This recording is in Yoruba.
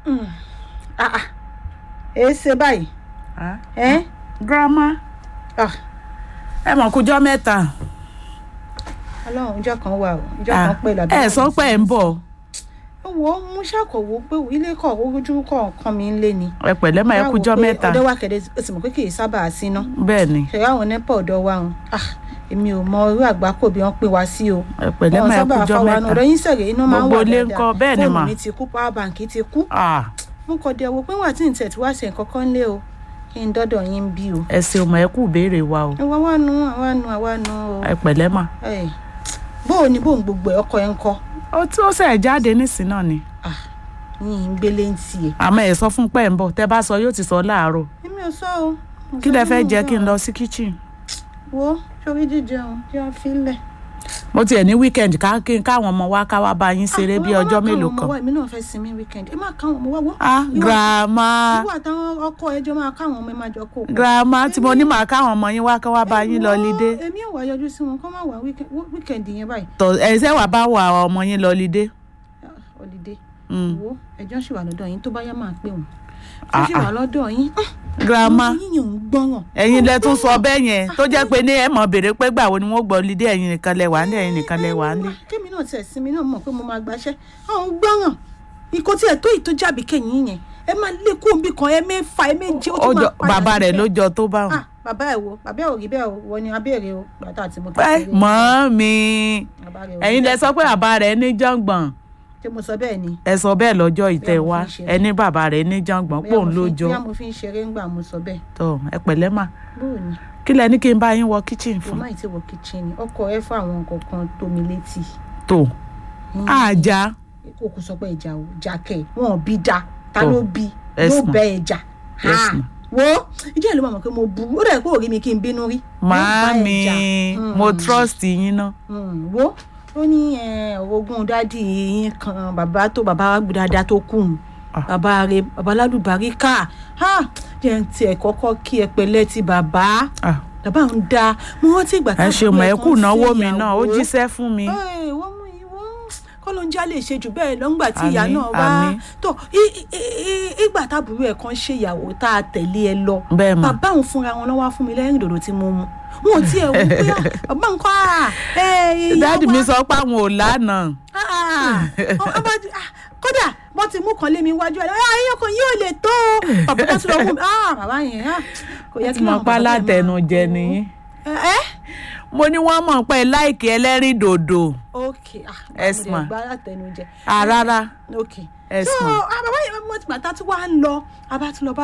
ah ah èé ṣe báyìí ẹ girama ah ẹ mọ̀ kójọ́ mẹ́ta ọlọ́run ìjọ kan wà o ìjọ kan pè lábẹ́ ẹ sọ pé ẹ ń bọ̀ wo mú ṣàkọwò pé ilé kọ ojú kọ̀ọ̀kan mi ń lé ni. ẹ pẹ̀lẹ́ máa ẹ kójọ́ Báwo pé mẹ́ta ọ̀dọ̀ wa kẹ̀dẹ̀ ó sì mọ̀ pé kì í sábà síná. bẹ́ẹ̀ ni ṣẹ̀yà àwọn nẹ́pà ọ̀dọ̀ wa hàn ah èmi ò mọ irú àgbákò bí wọ́n pè wá sí o. ẹ pẹ̀lẹ́ Wọn máa ẹ sábà kójọ́ fáwọn mẹ́ta ọ̀dọ̀ yín sẹ̀rẹ̀ iná máa ń Gbogbo wà ilé ńkọ́? Bẹ́ẹ̀ ni fóònù mà. mi ti kú power bank ti kú. Ah, mo kọ̀ dẹ̀ wo pé wà tí n tẹ̀ tí wá ṣe nǹkan kan lé o kí n dọ́dọ̀ yín bí o. ẹ ṣeun mọ̀ ẹ kú béèrè wa o àwa wá nu àwa nu àwa nu o. ẹ pẹ̀lẹ́ mà Ẹ̀, bóò ni bóun gbogbo ẹ̀ ọkọ ẹ̀ ń kọ́ ó tí ó sẹ̀ jáde nísìn náà ni ah yín ń gbélé ń tiẹ̀. àmọ́ ẹ sọ fún pé ẹ ń bọ̀ tẹ́ bá sọ yóò ti sọ láàárọ̀ èmi ò sọ o. Mo kí sọ lẹ fún fẹ́ mi jẹ́ náà. kí n lọ sí kitchen wo sórí jíjẹun jẹ́ àfilẹ̀. mo tiẹ̀ ní weekend ká kí n káwọn ọmọ wa ká wá bá yín ṣeré bí ọjọ́ mélòó kan èmi náà fẹ́ sinmi weekend ẹ máa káwọn ọmọ wá wọ́. ah grandma ìwọ àtàwọn ọkọ ẹjọ́ máa káwọn ọmọ ẹ máa jọ kó. grandma tí mo ní màá káwọn ọmọ yín wá ká wá bá yín lọ lídé èmi ò wá yọjú sí wọn kó má wá weekend- weekend yẹn báyìí. tọ ẹsẹ wàá bá wà ọmọ yín lọ lídé holiday. Mm. wo ẹjọ́ sì wà lọ́dọ̀ yín tó bá yá máa pè wọ́n. Ah, tó sì wà lọ́dọ̀ yín. grandma ọmọ yín yẹn ò ń gbọ́ràn. ẹ̀yin lẹ tún sọ bẹ́ẹ̀ yẹn tó jẹ́ pé ní ẹ mọ̀ béèrè pé gbà wo ni wọ́n gbọ́ lídé ẹ̀yin nìkan lẹ wà nílé ẹ̀yin nìkan lẹ wà nílé kémi náà tiẹ̀ sinmi náà mọ̀ pé mo máa gbaṣẹ́ àwọn gbọ́ràn ikọ̀ tí ẹ̀ tó ìtọ́jábí kẹ́yìn yẹn ẹ máa lé kó omi kan ẹ mẹ́fà ẹ méje ó Ó tún jọ- máa padà bàbá rẹ̀ síbẹ̀. ló jọ tó bá wọn. ah bàbá ẹ wo bàbá ẹ ò rí bẹ́ẹ̀ o wọ ni abéèrè o bàtà àti mo ẹ kékeré mọ́ mi bàbá rẹ̀ ò rí ẹ̀yin lẹ bẹ́ẹ̀. sọ pé bàbá rẹ̀ ní jọ̀ngbọ̀n ṣé mo sọ bẹ́ẹ̀ ni ẹ sọ bẹ́ẹ̀ lọ́jọ́ ìtẹ́ mo wa fi ń ṣe. ẹ ní bàbá rẹ̀ ní jọ̀ngbọ̀n Bóyá pòun mo ló fi- jọ bóyá mo fi ń ṣeré ńgbà mo sọ bẹ́ẹ̀ tọ ẹ pẹ̀lẹ́ mà bóò ni kí lẹ ní kí n bá yín wọ kitchen o fún máa ti wọ kíchìnì ọkọ ẹ fún àwọn nǹkan kan tó mi létí tó àjà o kò sọ pé ìjà o jà kẹ wọn ò bí da ta Tó. ló bí Yes, ló ma. bẹ ẹjà Yes, Ha! ma. wo ìjẹ́ ìlú màmá pé mo bu ó dẹ̀ pé òrí mi kí n bínú rí. Ló bá màámi ẹja. mo Mm. trust yín náà Mm, wo ó ní eh, orogún dádì yín kan bàbá tó bàbá wa gbúdada tó kù un. Ah. bàbá rẹ bàbá lálùbárí ká jẹ́ ń tiẹ̀ kọ́kọ́ kí ẹ pẹ̀lẹ́ ti bàbá Ah, bàbá ń da mo rántí ìgbà ẹ ṣe tábìlì mọ̀ ẹ kan kú náwó mi ṣèyàwó. náà ó jíṣẹ́ fún mi Ẹ, wọ́n mú ìwọ kọ́ ló ń já lè ṣe jù bẹ́ẹ̀ lọ́ngbà tí ìyá Àmín, náà wá àmín. tó í- í- í- ìgbà tábùrú ẹ̀ kan ṣèyàwó tá a tẹ̀lé ẹ lọ bẹ́ẹ̀ mà bàbá òun fúnra wọn lọ́wọ́ fún mi lẹ́yìn dòdò tí mo mu wọn ò tiẹ̀ wò pé ah, bàbá nǹkan à ẹ ìyá dáàdì wa mi sọ pé àwọn ò lánàá ah, ọ- ọba ti- ah, kódà wọ́n ti mú kan lé mi wájú ẹ̀ ayé kan yóò lè tó o bàbá tó ti lọ mú mi ah, bàbá yẹn ah, kò yẹ kí mo làwọn pa bàbá bẹ́ẹ̀ máa- látẹnujẹ nìyí ẹ ẹ mo ní wọ́n mọ̀ pé láìkí ẹlẹ́rìí dòdò ok ah Yes, mo ma. lè gbá látẹnujẹ Ah, rárá ok Yes, so ma. ah, bàbá yẹn mo ti gbà tá a ti wá ń lọ a bá tún lọ bá